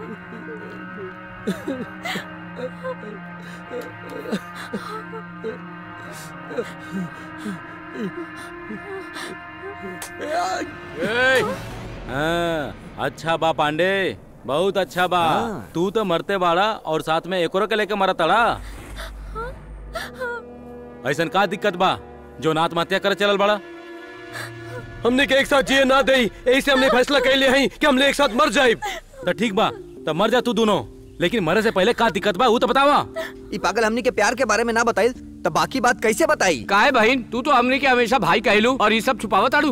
हाँ, अच्छा बा पांडे बहुत अच्छा बा तू तो मरते बाड़ा और साथ में एक के लेके मरा तड़ा ऐसन का दिक्कत बा जो ना आत्महत्या करे चलल बड़ा हमने के एक साथ जिए ना दे ऐसे हमने फैसला कर लिया है कि हमने एक साथ मर जाए तो ठीक बा तो मर जा तू दोनों लेकिन मरे से पहले का दिक्कत बा वो तो बतावा ई पागल हमनी के प्यार के बारे में ना बताई तो बाकी बात कैसे बताई काहे बहन तू तो हमने के हमेशा भाई कहलू और ये सब छुपावत आड़ू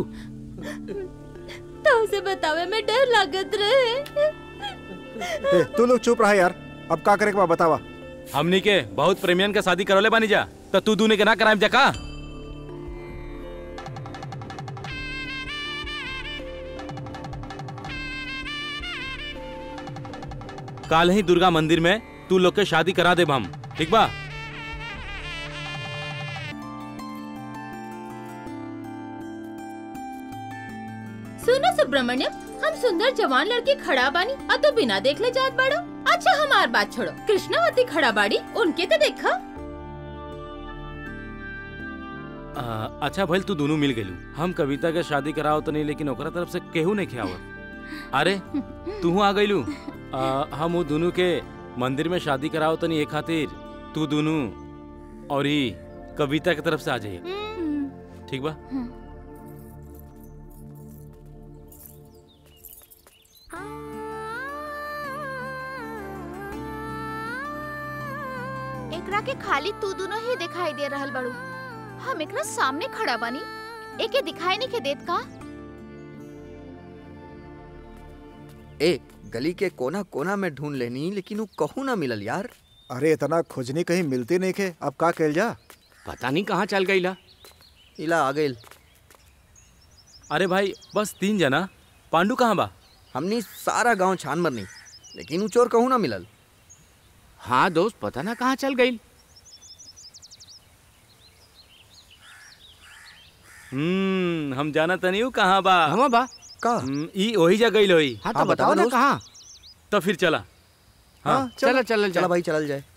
तो उसे बतावे में डर लागत रहे ए, तू लोग चुप रहा यार अब का करे के बा बतावा हमनी के बहुत प्रेमियन के शादी करवले बानी जा तो तू दूने के ना कराए जा का काल ही दुर्गा मंदिर में तू लोग के शादी करा देब हम ठीक बा सुनो सुब्रमण्यम हम सुंदर जवान लड़की खड़ा बानी और तू बिना देख ले जात बाड़ो अच्छा हमार बात छोड़ो कृष्णावती खड़ा बाड़ी उनके तो देखा आ, अच्छा भइल तू दोनों मिल गेलू हम कविता के शादी कराओ तो नहीं लेकिन ओकरा तरफ से केहू नहीं खियावत अरे तू आ गईलू आ, हम वो दोनों के मंदिर में शादी कराओ तो नहीं एक खातिर तू दोनों और ही कविता की तरफ से आ जाइए ठीक बा एकरा के खाली तू दोनों ही दिखाई दे रहल बड़ू हम एकरा सामने खड़ा बानी एके दिखाई नहीं के देत का ए गली के कोना कोना में ढूंढ लेनी लेकिन वो कहूँ ना मिलल यार अरे इतना खोजनी कहीं मिलती नहीं के अब का कैल जा पता नहीं कहाँ चल गईला इला आ गइल अरे भाई बस तीन जना पांडू कहाँ बा हमनी सारा गांव छान मरनी लेकिन उ चोर कहूँ ना मिलल हाँ दोस्त पता ना कहाँ चल गई हम्म हम जाना तनी हूँ कहाँ बा हम बा का हम्म, ई वही जगह गई लोई हाँ तो हाँ, बताओ बताओ ना दोस्त। कहाँ तो फिर चला हाँ हाँ चलो चलो चला चलो भाई चलल जाए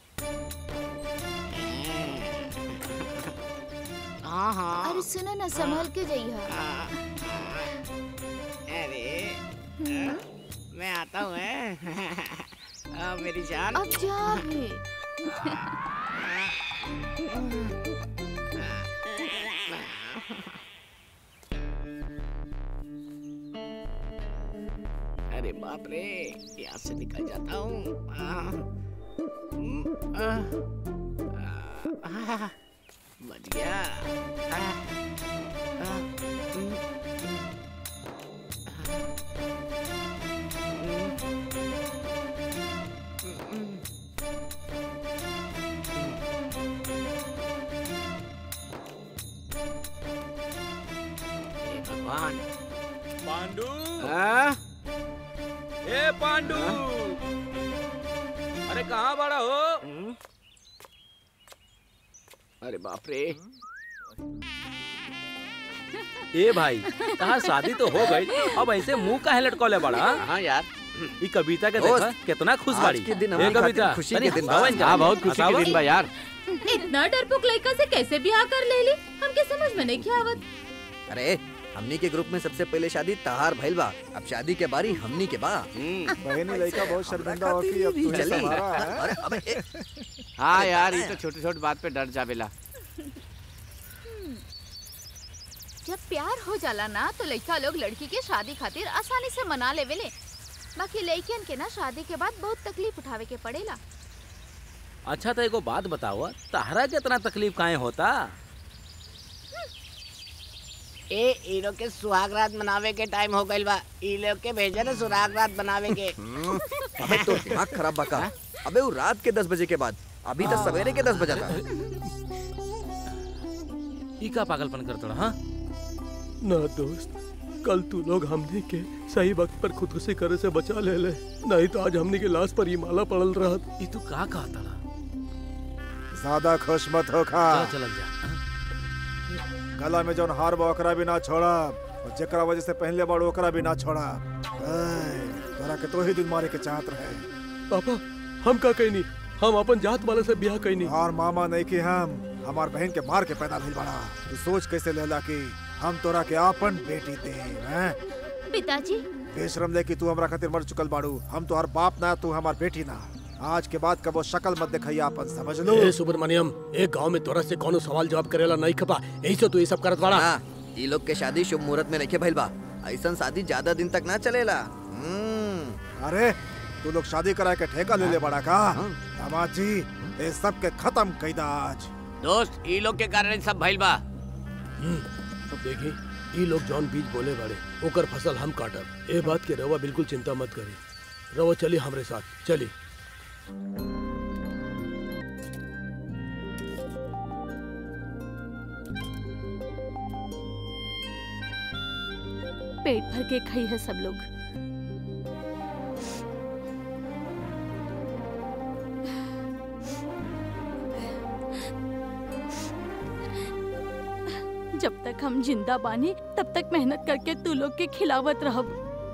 हाँ हाँ अरे सुनो ना संभल के जइहा अरे मैं आता हूँ मेरी जान अब जा रे अरे बाप रे यहाँ से निकल जाता हूँ आह, हम्म, आह, आह, आह, बच गया आह, आह, हम्म, हम्म, आह, हम्म, हे भगवान पांडू हाँ? ए पांडू अरे कहाँ बड़ा हो हम्म? अरे बाप रे ए भाई तहार शादी तो हो गई अब ऐसे मुंह काहे लटकौले बड़ा हाँ यार ई कविता के दोस्त, देखा कितना खुश आज बाड़ी के दिन ए हमारी खातिर कविता खुशी तनी के दिन बा। हंसावन जा। हाँ बहुत खुशी के हंसावन। दिन बा यार इतना डरपोक लड़का से कैसे ब्याह कर ले ली हमके समझ में नहीं आवत अरे हमनी के ग्रुप में सबसे पहले शादी तहार भइल बा अब शादी के बारी हमनी के बा हम्म, बहनी लड़का बहुत शर्मिंदा हो कि अब तुझे चली सहारा है अरे अबे ए, हाँ यार ये तो छोटी छोटी बात पे डर जावेला जब प्यार हो जाला ना तो लड़का लोग लड़की के शादी खातिर आसानी से मना लेवेले बाकी लड़कियन के ना शादी के बाद बहुत तकलीफ उठावे के पड़ेला अच्छा तो एगो बात बताओ तहरा के इतना तकलीफ काहे होता ए ई लोग के सुहाग रात मनावे के टाइम हो गइल बा ई लोग के भेजे ना सुहाग रात बनावे के हम्म, अबे तो दिमाग खराब बा का अबे वो रात के दस बजे के बाद अभी तक सवेरे के दस बजा था ई का पागलपन करता हाँ ना दोस्त कल तू लोग हमने के सही वक्त पर खुदकुशी करे से बचा ले ले नहीं तो आज हमने के लाश पर ये माला पड़ल रहा ई तू का कहा तड़ा ज्यादा खुश मत हो खा चल चल जा हाँ? गला में जौन हार बा ओकरा भी ना छोड़ा और जेकरा वजह से पहले बार ओकरा भी ना छोड़ा ऐ, तोरा के तो ही दिन मारे के चाहत रहे पापा हम का कहीं नहीं हम अपन जात वाले से ब्याह कहीं नहीं और मामा नहीं कि हम हमार बहन के मार के पैदा भइल बड़ा तू सोच कैसे लेला कि हम तोरा के आपन बेटी दे हैं पिताजी बेशरम ले कि तू हमरा खातिर मर चुकल बाड़ू हम तो हर बाप ना तू हमार बेटी ना आज के बाद कबो शक्ल मत दिखाइया अपन समझ लो ए सुब्रमण्यम एक गांव में तोरा से कोनो सवाल जवाब करेला नहीं खपा यही से तू ये सब करत बाड़ा हाँ ई लोग के शादी शुभ मुहूर्त में नहीं भइल बा ऐसन शादी ज्यादा दिन तक ना चलेला हम्म अरे तू लोग शादी करा के ठेका ले ले बड़ा का दामाद जी ये सब के खत्म कैदा आज दोस्त ई लोग के कारण ई सब भइल बा अब देखी ये लोग जौन बीज बोले बाड़े ओकर फसल हम काटब ए बात के रवा बिल्कुल चिंता मत करी रवा चली हमरे साथ चली पेट भर के खाई है सब लोग जब तक हम जिंदा बानी तब तक मेहनत करके तू लोग के खिलावत रहब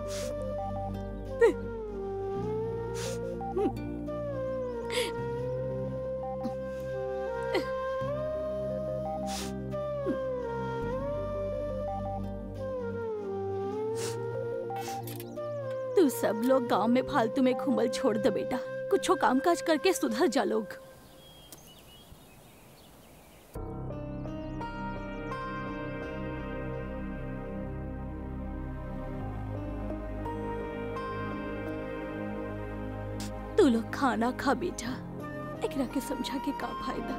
तू सब लोग गांव में फालतू में घूमल छोड़ दे बेटा कुछो काम काज करके सुधर जा लोग तू लोग खाना खा बेटा एकरा के समझा के का फायदा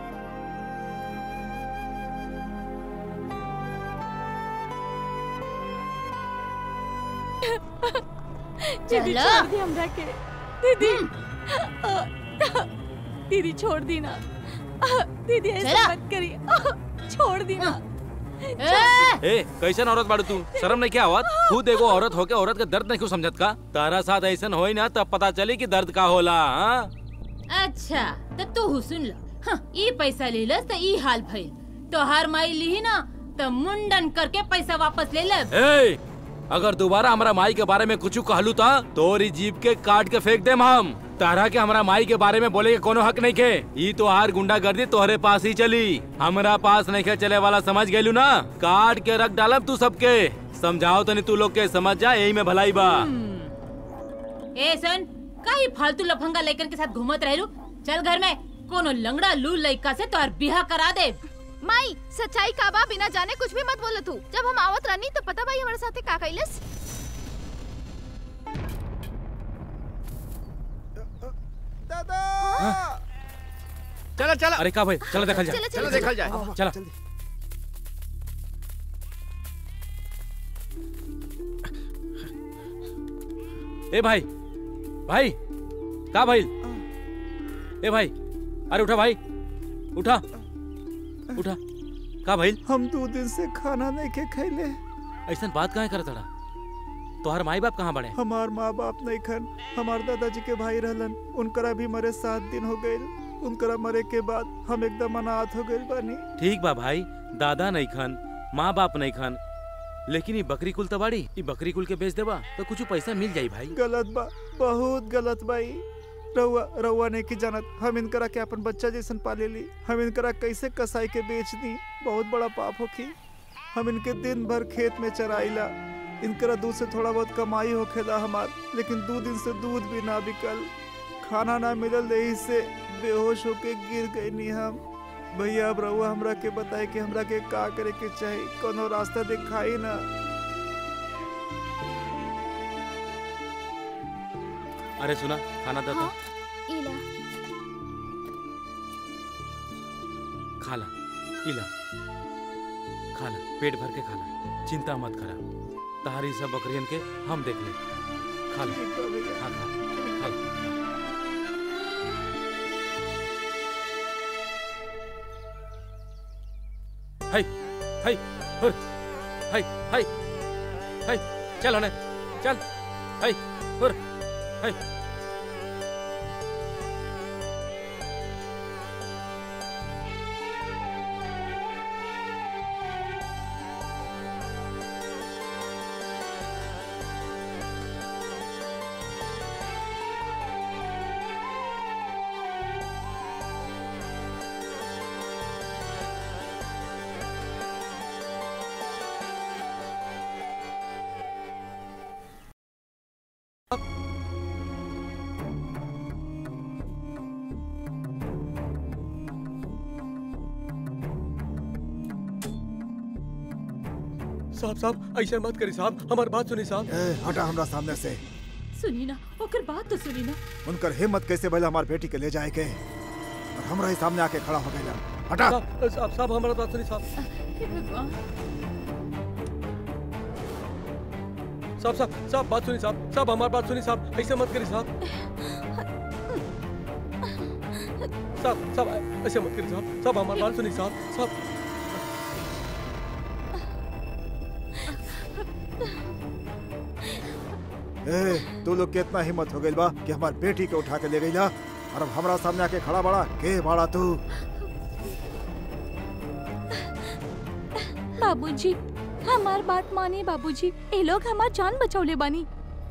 दीदी चलो। छोड़ दी हमरा के दीदी दीदी छोड़ दी ना दीदी ऐसा चला। मत करिए छोड़ दी ना ए, ए कैसन औरत बाड़ू तू शर्म नहीं क्या आवत खुद एगो औरत होके औरत के दर्द नहीं क्यों समझत का तारा साथ ऐसन होई ना तब पता चली कि दर्द का होला हाँ? अच्छा तो तू सुन लो हाँ, ई पैसा ले लस तो ई हाल भइल तोहार माई ली ना तो मुंडन करके पैसा वापस ले ले ए अगर दोबारा हमारा माई के बारे में कुछ कहलू था तोरी जीप के काट के फेंक देम हम तारा के हमारा माई के बारे में बोले के कोनो हक नहीं के ई तो हार गुंडा गर्दी तोहरे पास ही चली हमरा पास नहीं के चले वाला समझ गेलू ना काट के रख डालब तू सबके समझाओ तनी तू लोग के समझ जा यही में भलाई बा ए सुन काई फालतू लफंगा लेकर के साथ घूमत रहलू चल घर में कोनो लंगड़ा लूल लइका से तोहर बिहा करा दे माई सच्चाई का बा बिना जाने कुछ भी मत बोलो तू जब हम आवत रहनी तो पता भाई हमारे साथे का कैलस चलो चलो अरे का भाई चलो देखल जा चलो चलो चलो देखल जाए चला ए भाई भाई का भाई ए भाई अरे उठा भाई उठा उठा का भाई हम दो दिन से खाना नहीं के खैले ऐसा बात काहे करत रहा तोहर माई बाप कहाँ बड़े हमार माँ बाप नहीं खन हमार दादाजी के भाई रहलन उनकरा भी मरे सात दिन हो गए उनकरा मरे के बाद हम एकदम अनाथ हो गए बानी ठीक बा भाई दादा नहीं खान माँ बाप नहीं खान लेकिन ये बकरी कुल तो बाड़ी ये बकरी कुल के बेच देबा तो कुछ पैसा मिल जाई भाई गलत बा बहुत गलत बाई रउआ रउआ ने की जानत हम इनकरा के अपन बच्चा जैसन पाले ली हम इनकरा कैसे कसाई के बेच दी बहुत बड़ा पाप होखी हम इनके दिन भर खेत में चराइला इनकरा दूध से थोड़ा बहुत कमाई होखेला हमार लेकिन दो दिन से दूध भी ना बिकल खाना ना मिलल यही से बेहोश होके गिर गई नी हम भैया अब रउआ हमरा के बताए कि हमरा के का करे के चाही कोनो रास्ता दिखाई ना अरे सुना खाना दे तो हाँ? इला खाला इला खाला पेट भर के खाला चिंता मत करा तहारी सब बकरियन के हम देख ले खाला ठीक बा भैया खा खा खाला हाय हाय हुर हाय हाय हाय चल होने चल हाय हुर हाय साहब साहब ऐसा मत करी साहब हमारी बात सुनी साहब ए, हटा हमरा सामने से सुनी ना ओकर बात तो सुनी ना उनकर हिम्मत कैसे भला हमार बेटी के ले जाए के और हमरा ही सामने आके खड़ा हो गया हटा साहब साहब साहब हमारा बात सुनी साहब हे भगवान साहब साहब साहब बात सुनी साहब साहब हमारी बात सुनी साहब ऐसे मत करी साहब साहब साहब ऐसे मत करी साहब साहब हमारी बात सुनी साहब साहब ए तू लोग के इतना हिम्मत हो गई बा कि हमार बेटी के उठा के ले गई ना और अब हमरा सामने आके खड़ा बड़ा के बाड़ा तू बाबूजी हमार बात माने बाबूजी ये लोग हमार जान बचौले बानी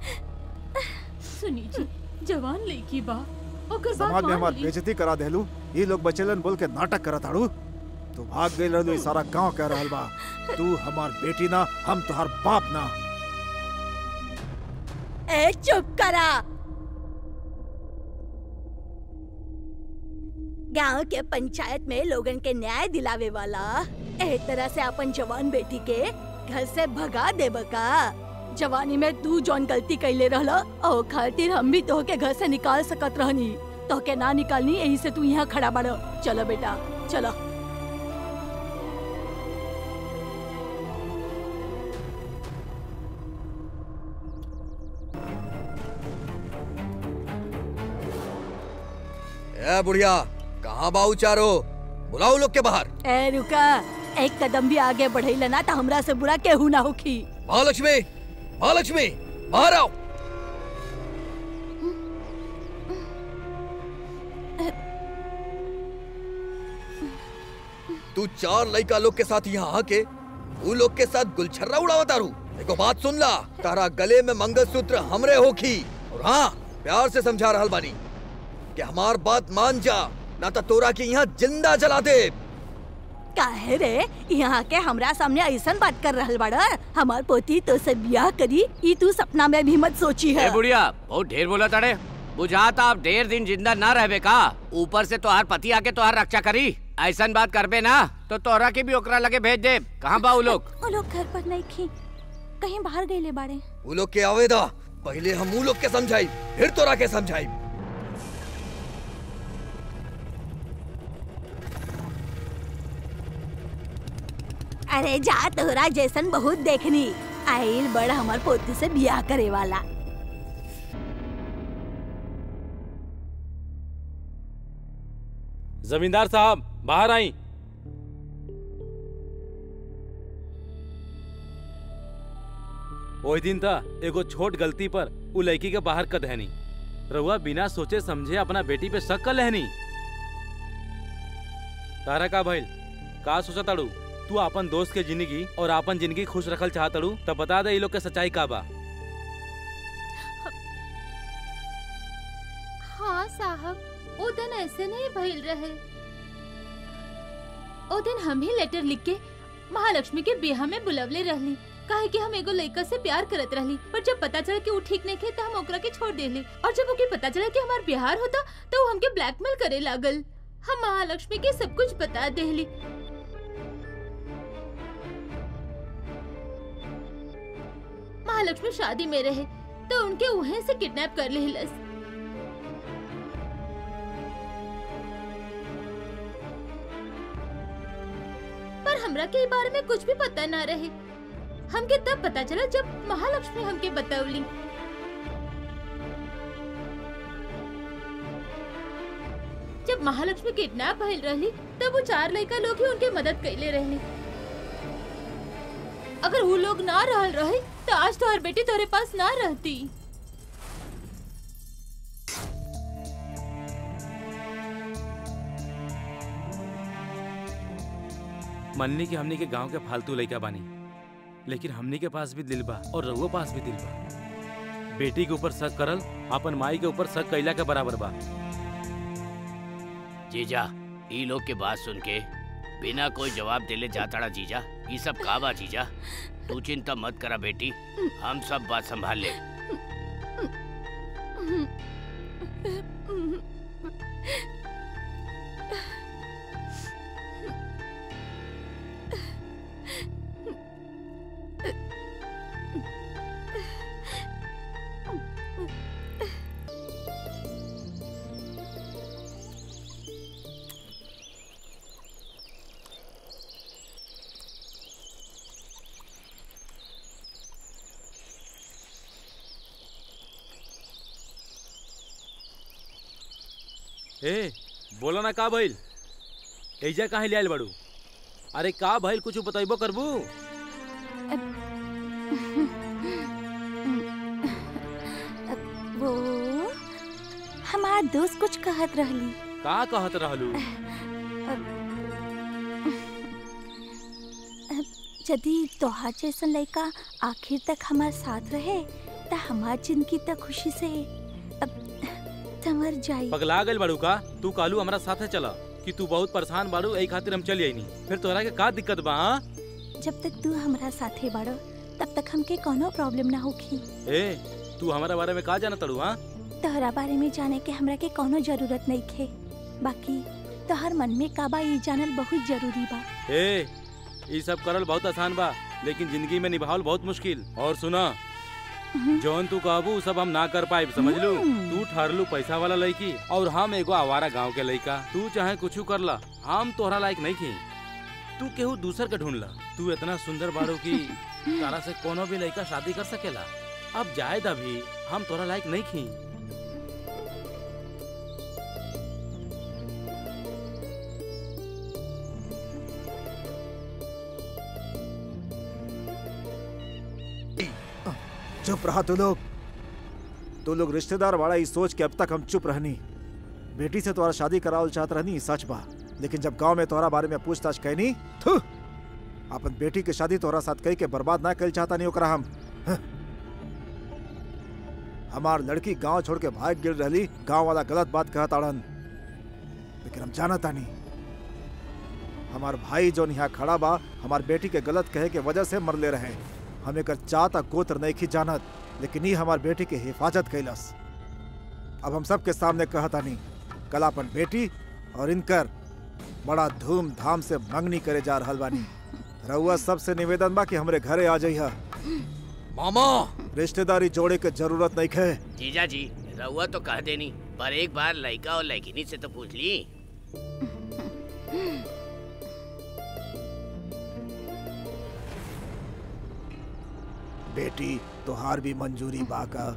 सुनी जी जवान लड़की बा ओकर बात समाज में मान हमार ली बेइज्जती करा देलू ये लोग बचेलन बोल के नाटक करत आड़ू तू भाग गई रहलू ई सारा गांव कह रहल बा तू हमार बेटी ना हम तुहार बाप ना ए चुप करा गांव के पंचायत में लोगन के न्याय दिलावे वाला ए तरह से अपन जवान बेटी के घर से भगा देब का जवानी में तू जौन गलती कैले रहला ओ खातिर हम भी तोहके घर से निकाल सकत रहनी तोहके ना निकालनी यही से तू यहाँ खड़ा बाड़ चलो बेटा चलो ए बुढ़िया कहाँ बाऊ चारो बुलाओ लोग के बाहर ए रुका एक कदम भी आगे बढ़ेला ना तो हमरा से बुरा केहू ना होखी महालक्ष्मी महालक्ष्मी बाहर आओ तू चार लड़का लोग के साथ यहाँ आके वो लोग के साथ गुलछर्रा उड़ावा तारू देखो बात सुन ला तारा गले में मंगलसूत्र हमरे होखी और हाँ प्यार से समझा रहल बानी कि हमार बात मान जा ना तो तोरा के यहाँ जिंदा जला दे काहे रे यहाँ के हमरा सामने ऐसन बात कर रहल बाड़ा हमार पोती तो से ब्याह करी ई तू सपना में भी मत सोची है ए बुढ़िया बहुत ढेर बोला ताड़े बुझाता आप ढेर दिन जिंदा ना रहबे का ऊपर से तोहार पति आके तोहार रक्षा करी ऐसन बात करबे ना तो तोहरा के भी ओकरा लगे भेज दे कहाँ बा उ लोग वो लोग घर पर नहीं खी कहीं बाहर गए बाड़े वो लोग के आवेदा पहले हम वो लोग के समझाई फिर तोरा के समझाई अरे जा तोहरा जैसन बहुत देखनी आइल बड़ हमार पोती से ब्याह करे वाला जमींदार साहब बाहर आई ओही दिन था एगो छोट गलती पर उ लड़की के बाहर कर दहनी रउआ बिना सोचे समझे अपना बेटी पे शक कर लेहनी तारा का भइल का सोचा ताड़ू तू अपन दोस्त के जिंदगी और अपन जिंदगी खुश रखल चाहतड़ू तब बता दे ई लोग के सच्चाई का बा हाँ साहब ओ दिन ऐसे नहीं भइल रहे ओ दिन हम ही लेटर लिख के महालक्ष्मी के बियाह में बुलवले रहली काहे कि हम एगो लड़का से प्यार करत रहली पर जब पता चला कि वो ठीक नहीं थे तो हम ओकरा के छोड़ देली और जब ओके पता चला कि हमार बिहार होता तो वो हमके ब्लैकमेल करे लागल हम महालक्ष्मी के सब कुछ बता देली महालक्ष्मी शादी में रहे तो उनके उहे से किडनैप कर लेहलस पर हमरा के ई बारे में कुछ भी पता ना रहे हमके तब पता चला जब महालक्ष्मी हमके बतौली जब महालक्ष्मी किडनैप भइल रहली तब वो चार लड़का लोग ही उनके मदद कैले रहली अगर वो लोग ना रहल रहे तो आज तो हर बेटी तोरे पास ना रहती मननी की हमनी के गांव के फालतू लड़का बानी लेकिन हमनी के पास भी दिल बा और रउआ पास भी दिल बा बेटी के ऊपर शक करल अपन माई के ऊपर शक कैला के बराबर बा जीजा ई लोग के बात सुन के बिना कोई जवाब देले जाताड़ा जीजा ई सब का बा जीजा तू चिंता मत करा बेटी हम सब बात संभाल ले ए बोला ना का भइल एजा काहे ले आइल बाड़ू अरे का भइल कुछ बतैबो करबू वो हमार दोस्त कुछ कहत रहली का कहत रहलू यदि तोहार जैसन लड़का आखिर तक हमार साथ रहे त हमार जिंदगी तक खुशी से अब संवर जाई पगला गइल बाड़ू का तू कालू हमरा साथे चला कि तू बहुत परेशान बाड़ू एही खातिर हम चली आईनी फिर तोहरा के का दिक्कत बा हाँ? जब तक तू हमरा साथे बाड़ो तब तक हमके कोनो प्रॉब्लम ना होखी ए तू हमारा बारे में का जाना तड़ू हाँ तोहरा बारे में जाने के हमरा के कोनो जरूरत नहीं खे बाकी तोहर मन में का बा ई जानल बहुत जरूरी बा ए ये सब करल बहुत आसान बा लेकिन जिंदगी में निभावल बहुत मुश्किल और सुना जौन तू कहबू उ सब हम ना कर पाए समझ लू तू ठहरलू पैसा वाला लड़की और हम एगो आवारा गांव के लड़का तू चाहे कुछ कर ला हम तोहरा लायक नहीं थी तू केहू दूसर के ढूंढ ला तू इतना सुंदर बाड़ू की तारा से कोनो भी लड़का शादी कर सकेला अब जाए भी हम तोहरा लायक नहीं थी चुप रहा तू लोग तू लोग रिश्तेदार वाला ई सोच के अब तक हम चुप रहनी बेटी से तुम्हारा शादी करावल चाहत रहनी ई सच बा लेकिन जब गांव में तोहरा बारे में पूछताछ कैनी थू अपन बेटी के शादी तोहरा साथ कई के बर्बाद ना कल चाहता नहीं ओकरा हम हं। हमार लड़की गांव छोड़ के भाग गिर रही गांव वाला गलत बात कहत आड़न लेकिन हम जानता नहीं हमार भाई जो यहाँ खड़ा बा हमार बेटी के गलत कहे के वजह से मरले रहे हम एकर चाहता गोत्र नहीं खी जानत लेकिन ये हमार बेटी के हिफाजत कैलस अब हम सबके सामने कहता नहीं कल अपन बेटी और इनकर बड़ा धूमधाम से मंगनी करे जा रहल बानी रउआ सबसे निवेदन बा कि हमरे घरे आ जाइहा मामा रिश्तेदारी जोड़े के जरूरत नहीं खे जीजा जी रहुआ तो कह देनी पर एक बार लड़का और लड़किनी से तो पूछ ली बेटी तोहार भी मंजूरी बा का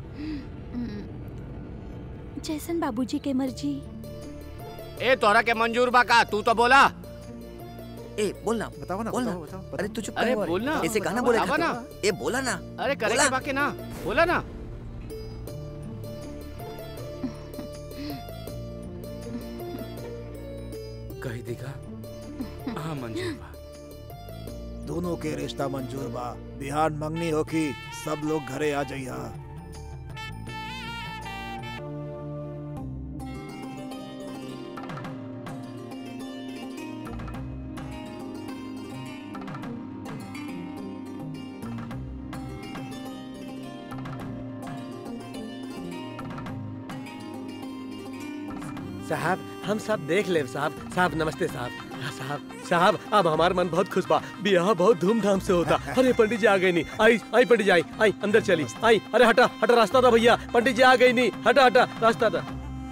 जैसन बाबूजी के मर्जी ए तोरा के मंजूर बा का तू तो बोला ए बोल ना बताओ ना बोल ना बताओ, बताओ, बताओ। अरे तू चुप अरे कर बोल ना ऐसे गाना बोले बतावा ना ए बोला ना अरे करे बोला। के बाकी ना बोला ना कही दिखा हाँ मंजूर बा दोनों के रिश्ता मंजूर बा बिहान मंगनी होखी सब लोग घरे आ जाइहा साहब हम सब देख ले साहब साहब नमस्ते साहब हाँ, साहब साहब अब हमार मन बहुत खुश बा बियाह बहुत धूमधाम से होता अरे पंडित जी आ गए नहीं आई आई पंडित जी आई आई अंदर चली आई अरे हटा हटा रास्ता था भैया पंडित जी आ गई नहीं हटा हटा रास्ता था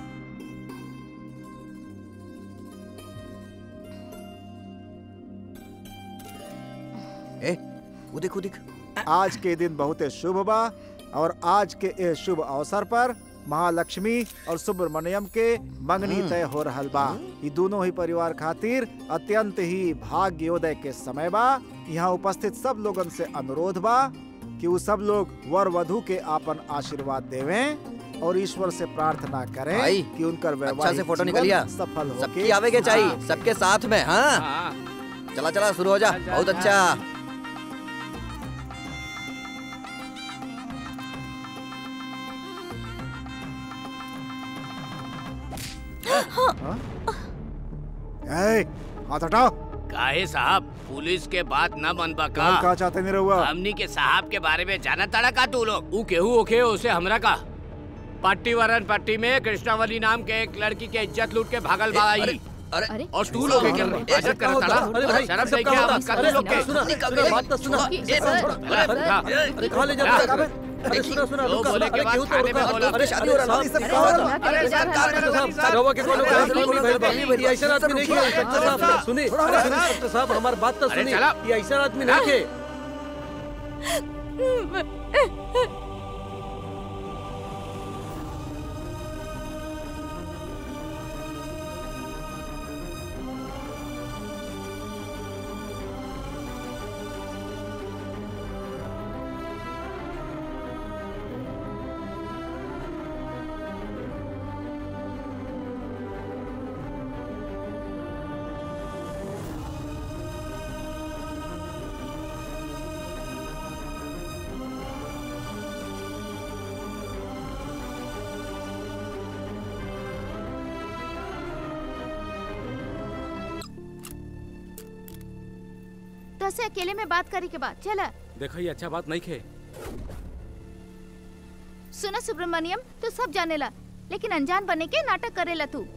ए वो देख वो देख आज के दिन बहुत शुभ बा और आज के ए शुभ अवसर पर महालक्ष्मी और सुब्रमण्यम के मंगनी तय हो रहल बा ई दोनों ही परिवार खातिर अत्यंत ही भाग्योदय के समय बा यहाँ उपस्थित सब लोगन से अनुरोध बा कि वो सब लोग वर वधु के आपन आशीर्वाद देवें और ईश्वर से प्रार्थना करें भाई, कि उनकर अच्छा से वैवाहिक फोटो जीवन निकलिया सफल हो सबकी आवे के चाहिए सबके साथ में हाँ हाँ चला चला शुरू हो जा चल, चल, बहुत चल। अच्छा हाथ हटाओ काहे साहब पुलिस के बात न बनबा का कहा चाहते नहीं रहुआ हमनी के साहब के बारे में जाना तड़ा का तू लोग ऊ केहू ओखे उसे हमरा का पट्टी वरन पट्टी में कृष्णावली नाम के एक लड़की के इज्जत लूट के भागल बा अरे आई अरे अरे और तू लोग के इज्जत कर तड़ा अरे भाई, शर्म सब नहीं क्या क्या होता? मत कर अरे, तू लोग के सुना, सुना, बात तो सुना। ए, सर, छोड़। सर, हाँ। अरे कहाँ ले जाते हैं? अरे सुना सुना जो रुका, बोले के अरे बाद क्यों थाने में तोड़ता? बोला। अरे शादी अरे हो रहा है, साहब, सब कहाँ कहाँ हो हो रहा? रहा है? अरे सर, कहाँ अरे हो रहा है? सर, रवा के कोनो गलत नहीं भइल बा। अरे, ये ऐसा आदमी नहीं है इंस्पेक्टर साहब सुनी अरे सुनी इंस्पेक्टर साहब हमार बात तो अरे सुनी चला। ये ऐसा आदमी नहीं है तो से अकेले में बात करे के बाद चला देखा ये अच्छा बात नहीं खे सुना सुब्रमण्यम तू सब जानेला लेकिन अनजान बने के नाटक करेला तू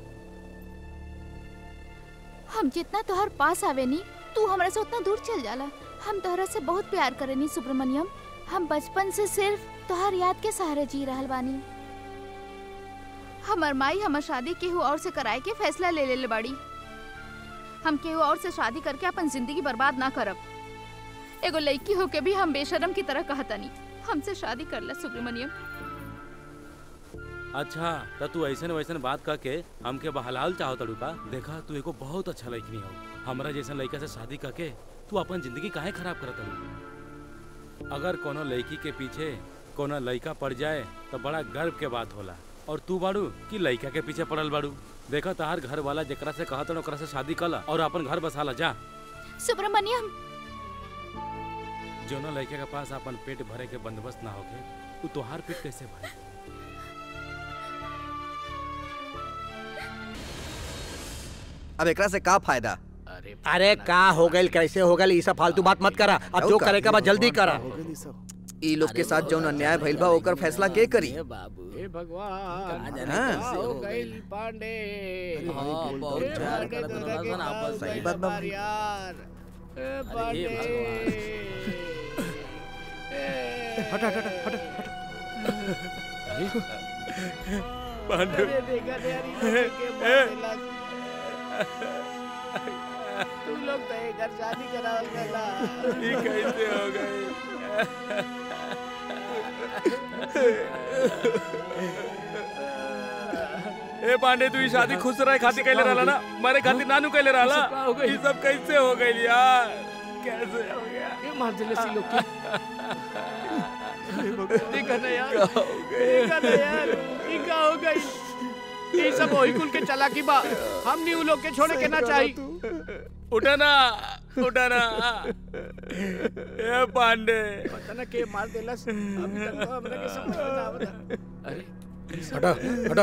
हम जितना तोहर पास आवे नी तू हमरा से उतना दूर चल जाला हम तोहरा से बहुत प्यार करेनी सुब्रमण्यम हम बचपन से सिर्फ तोहर याद के सहारे जी रहल बानी हमर माई हमर शादी केहू और से कराए के फैसला ले लेले बाड़ी हम केहू और से शादी करके अपन जिंदगी बर्बाद ना करब एगो लड़की होके भी हम बेशरम की तरह कहतनी हमसे शादी कर ला सुब्रमण्यम अच्छा तो तू ऐसन वैसन बात कह के हमके बहलाल चाहो तड़ू का देखा तू एगो बहुत अच्छा लड़की हो हमरा जैसन लड़का से शादी करके तू अपन जिंदगी काहे खराब करत तड़ू अगर कोनो लड़की के पीछे कोनो लड़का पड़ जाए तो बड़ा गर्व के बात होला और तू बाड़ू कि लड़का के पीछे पड़ल बाड़ू देखा तहार घर वाला जेकरा से कहत ओकरा से शादी कला और अपन घर बसाला जा सुब्रमण्यम जो ना लड़के के पास अपन पेट भरे के बंदोबस्त ना होके तू तोहार पेट कैसे भरे अब एकरा से का फायदा अरे अरे का हो गइल कैसे हो गइल ई सब फालतू बात मत करा अब जो करे के बाद जल्दी करा हो गई सब ई लोग के साथ जौन अन्याय भइल बा ओकर फैसला के करी हे भगवान हाँ। हो गइल पांडे हाँ, बहुत हे प्यार पांडे करत तोरा के रहलन, का आपस हो सही गइल बात बा। हमार यार हे पांडे हट हट हट हट पांडु अरे देखा रे यार इन लोगों के मार देला। तू लोग तो एक घर शादी करावल गला ये कैसे हो गई ए पांडे तू ई शादी खुश रहे खातिर कैले रहला ना मारे खातिर नानू कैले रहला ये सब कैसे हो गई यार कैसे हो गया ये मार देले सी लोग के देखा ना यार देखा ना यार ये का हो गई ये सब वही कुल के चला की बा हम नहीं उन लोग के छोड़े के ना चाहिए उठा ना उठा ना ए पांडे पता ना के मार देलस अभी तक तो हमरा के समझ में ना आवता अरे हटा हटा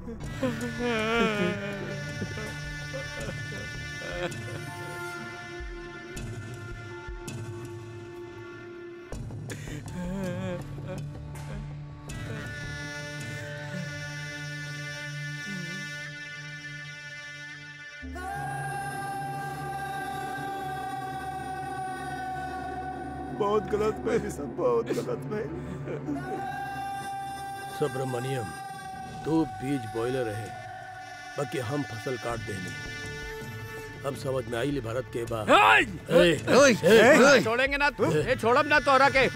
बहुत गलत भइल सब बहुत गलत भइल सुब्रमण्यम तू बीज बोले रहे बाकी हम फसल काट देनी अब समझ में आई ले भारत के बाद ए, ओए, ओए, छोड़ेंगे ना तू ये छोड़ब ना तोहरा के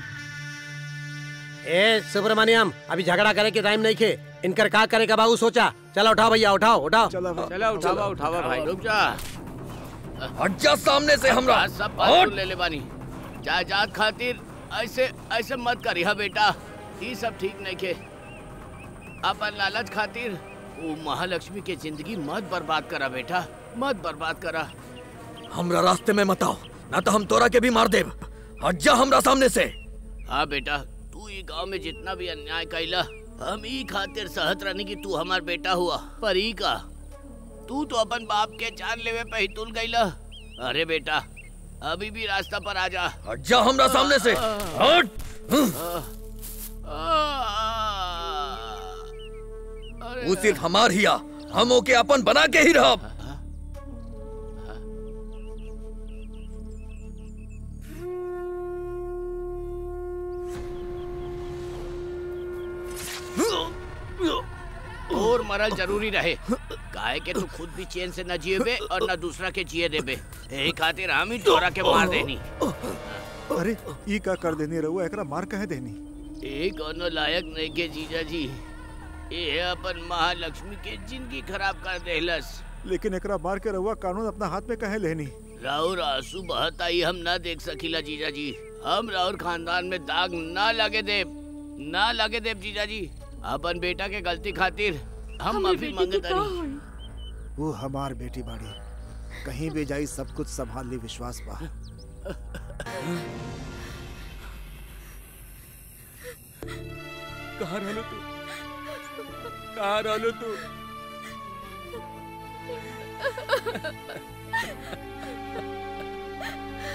ए सुब्रमण्यम अभी झगड़ा करे के टाइम नहीं खे इनकर का करे का बाबू सोचा चलो उठाओ भैया उठाओ उठाओ चला भाई चला उठावा उठावा भाई रुक जा हट जा सामने से हमरा आज सब बात सुन ले ले बानी जायदाद खातिर ऐसे ऐसे मत करिहा बेटा ये सब ठीक नहीं के अपन लालच खातिर वो महालक्ष्मी के जिंदगी मत बर्बाद करा बेटा मत बर्बाद करा हमरा रास्ते में मत आओ ना तो हम तोरा के भी मार देब हट जा हमरा सामने से हाँ बेटा तू ये गांव में जितना भी अन्याय कैला हम ई खातिर सहत रहनी कि तू हमार बेटा हुआ पर ई का तू तो अपन बाप के जान लेवे पे ही तुल गईला अरे बेटा अभी भी रास्ता पर आ जा हट जा हमरा सामने से हट अरे वो सिर्फ हमार हिया हम ओके अपन बना के ही रहब और मरल जरूरी रहे काहे के तू खुद भी चैन से न जिएबे और न दूसरा के जिए देबे यही खातिर हम ही तोरा के मार देनी अरे ई का कर देनी रहुआ एकरा मार कहे देनी ए कोनो लायक नहीं के जीजा जी ये अपन महालक्ष्मी के जिंदगी खराब कर देहलस लेकिन एकरा मार के रहुआ कानून अपना हाथ में कहे लेनी राहुल आंसू बहता ही हम ना देख सकीला जीजा जी हम राहुल खानदान में दाग ना लगे देव ना लगे देव जीजा जी अपन बेटा के गलती खातिर हम माफी मांगत हनी वो हमार बेटी बाड़ी कहीं भी जाई सब कुछ संभाल ली विश्वास बा कहाँ रहलो तू कहाँ रहलो तू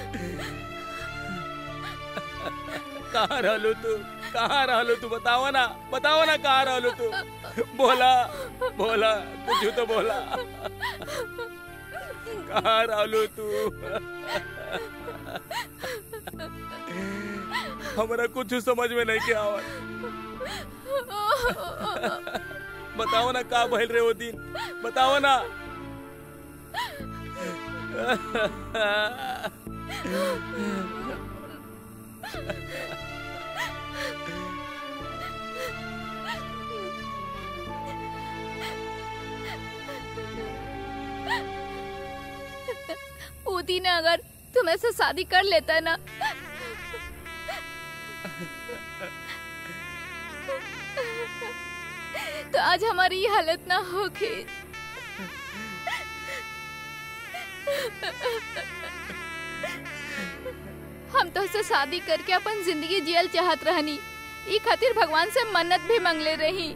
कहाँ रहलो तू कहाँ रहलो तू बताओ ना बताओ ना कहाँ रहलो तू बोला बोला कुछ तो बोला कहाँ रहलो तू हमारा कुछ समझ में नहीं के आवत बताओ ना का भइल रहे वो दिन बताओ ना वो दिन अगर तुम ऐसे शादी कर लेता ना तो आज हमारी ये हालत ना होगी हम तो से शादी करके अपन जिंदगी जियल चाहत रहनी ई खातिर भगवान से मन्नत भी मांगले रही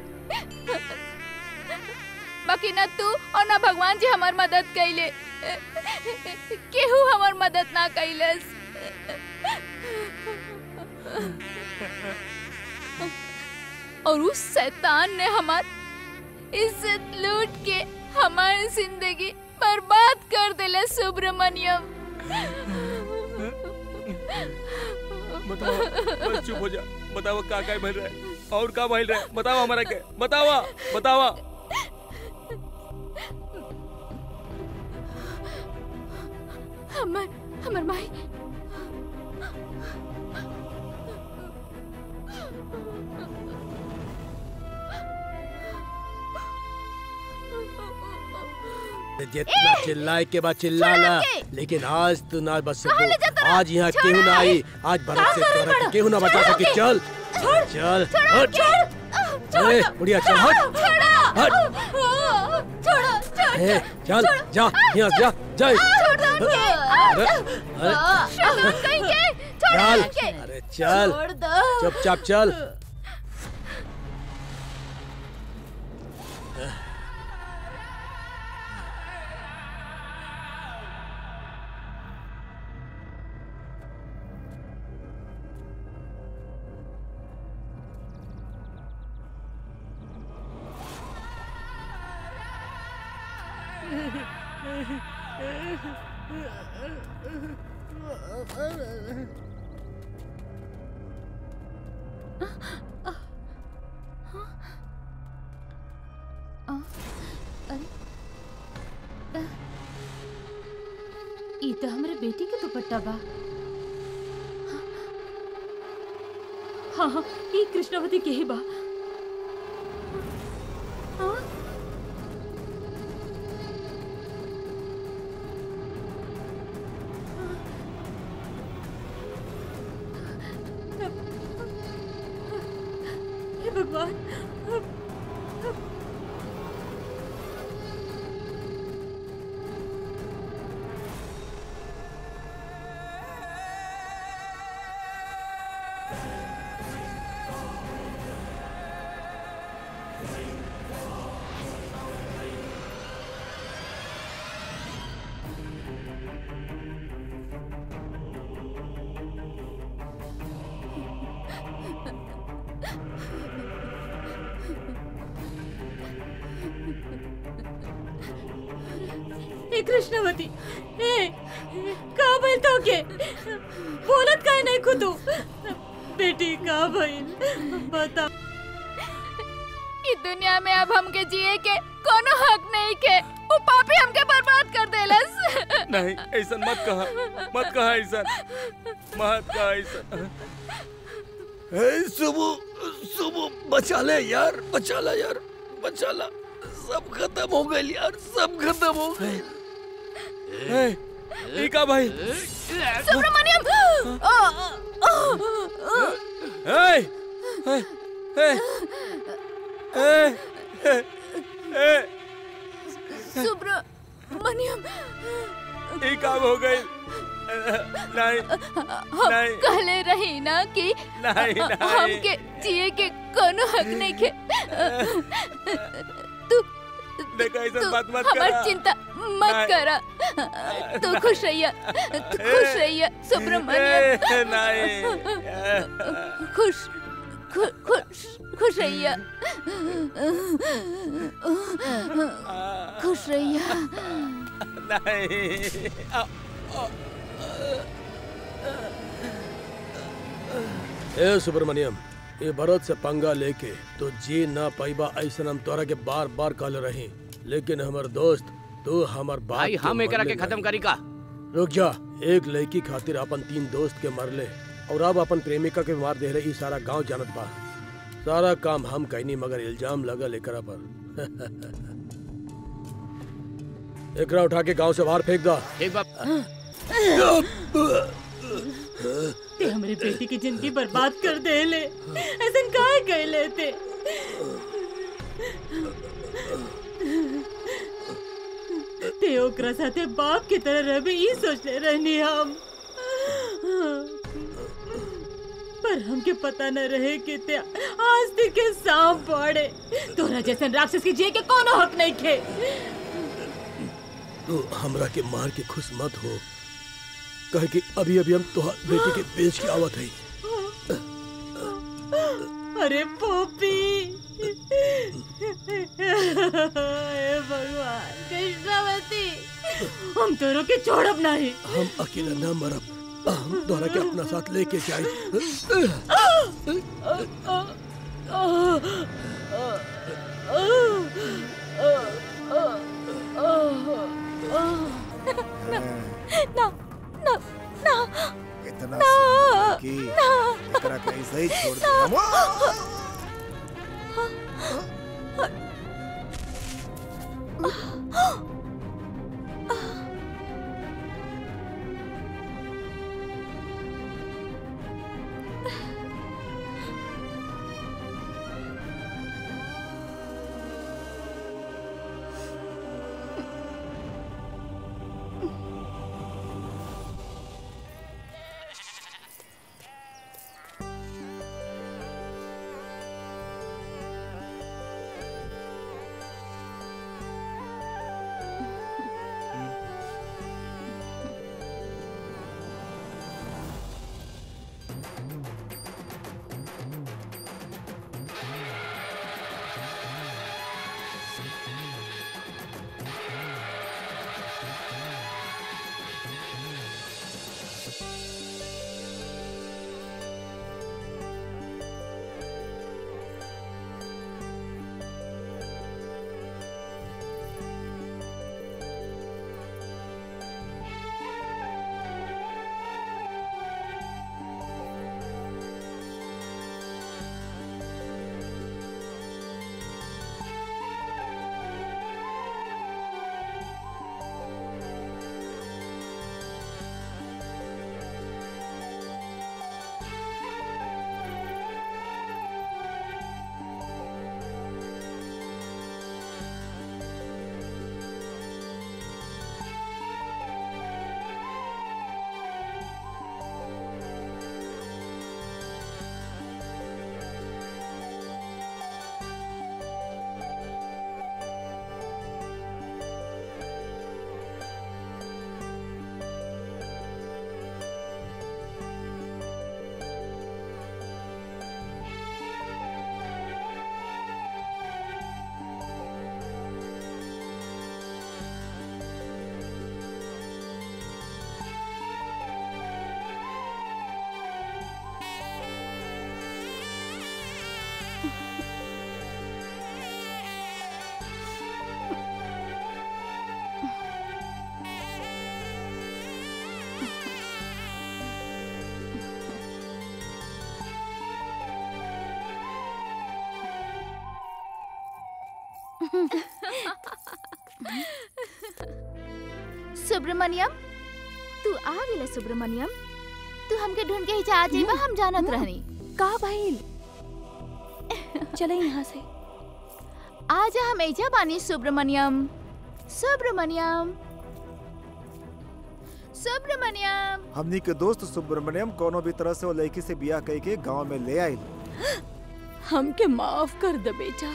बाकी ना तू और ना भगवान जी हमार मदद कैले केहू हमार मदद ना कैलस और उस शैतान ने हमार इज्जत लूट के हमारी जिंदगी बर्बाद कर दिले सुब्रमण्यम बताओ बस चुप हो जा बताओ का का भइल रहे और का भइल रहे बताओ हमारा के बतावा बतावा हमार हमार माई जितना चिल्लाए के बाद चिल्ला ला लेकिन आज तू ना बच कहाँ ले जाता सकू रहा? आज यहाँ छोड़ केहू ना रे। आई आज भरत से कहाँ कर तोरा रहा? के केहू ना बचा सकी चल चल हट ए बुढ़िया चल हट हट छोड़ो छोड़ ए चल जा यहाँ से जा जा छोड़ दो उनके अरे अरे शैतान कहीं के छोड़ दो चल उनके अरे चल छोड़ दो चुपचाप चल ई तो हमरे बेटी के दुपट्टा बा हाँ हाँ ई कृष्णावती के ही बा हाँ? हे भगवान हे कृष्णवती हे का भइल तो के बोलत काय नाही खुदू बेटी का भइल बता इस दुनिया में अब हमके जिए के कोनो हक नहीं के वो पापी हमके बर्बाद कर देलस नहीं ऐसा मत कहा मत कहा ऐसा मत कहा ऐसा ए, सुबह सुबह बचा ले यार बचा ला यार बचा ला सब खत्म हो गए यार सब खत्म हो गए ए, ई का भाई सुब्रमण्यम ए ए ए ए ए ए सुब्रमण्यम ई काम हो गई नहीं हम नहीं। कहले रही ना कि नहीं, नहीं। हमके जिए के कोनो हक नहीं के तू देखा ऐसा तू बात मत हमार करा चिंता मत नहीं। करा तू खुश रहिया तू खुश रहिया सुब्रमण्यम नहीं खुश खु- खुश खुश रहिया खुश रहिया नहीं ए सुब्रमण्यम ये भरत से पंगा लेके तो जी ना पाइबा ऐसा हम तोरा के बार बार कहले रही लेकिन हमर दोस्त तू हमर बात भाई के हम एकरा के मरले खत्म नहीं। करी का रुक जा एक लड़की खातिर अपन तीन दोस्त के मरले और अब अपन प्रेमिका के मार दे रहे ई सारा गांव जानत बा सारा काम हम कहनी मगर इल्जाम लगल एकरा पर एकरा उठा के गांव से बाहर फेंक दा ठीक बा ते हमरे बेटी की जिंदगी बर्बाद कर दे ले ऐसा काहे कह लेते ते ओकरा साथे बाप की तरह रहे ई सोचले रहनी हम पर हमके पता न रहे कि ते आस्ती के सांप पड़े तोरा जैसन राक्षस के जिए के कोनो हक नहीं खे तू हमरा के मार के खुश मत हो कहे कि अभी अभी हम तुहार बेटी के बेच के आवत है अरे पोपी हे भगवान कृष्णावती हम तोरो के छोड़ब नहीं हम अकेला न मरब हम तोहरा के अपना साथ लेके जाए ना ना ना इतना ना, सुंदर कि एकरा के ऐसे ही छोड़ दे सुब्रमण्यम तू आ गेले सुब्रमण्यम तू हमके ढूंढ के ही जा जेबा हम जानत रहनी का भइल चले यहाँ से आजा हम एजा बानी सुब्रमण्यम सुब्रमण्यम सुब्रमण्यम हमनी के दोस्त सुब्रमण्यम कोनो भी तरह से वो लड़की से बियाह कई के गांव में ले आइल हमके माफ कर दे बेटा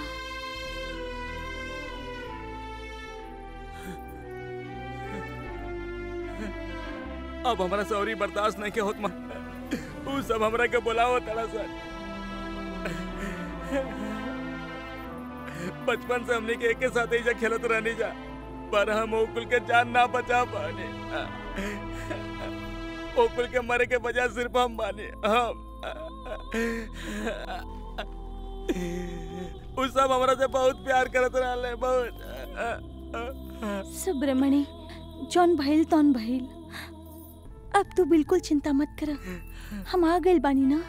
अब हमारा सौरी बर्दाश्त नहीं के होत माँ उ सब हमरा के बुलाओ तड़ा सन बचपन से हमने के एक के साथ ही खेलत रहनी जा पर हम ओकुल के जान ना बचा पाने ओकुल के मरे के बजाय सिर्फ हम बाने हम उ सब हमरा से बहुत प्यार करत रहले बहुत सुब्रमणि जौन भइल तौन भइल अब तू बिल्कुल चिंता मत कर हम आ गइल बानी ना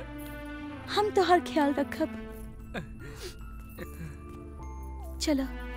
हम तो हर ख्याल रखब चलो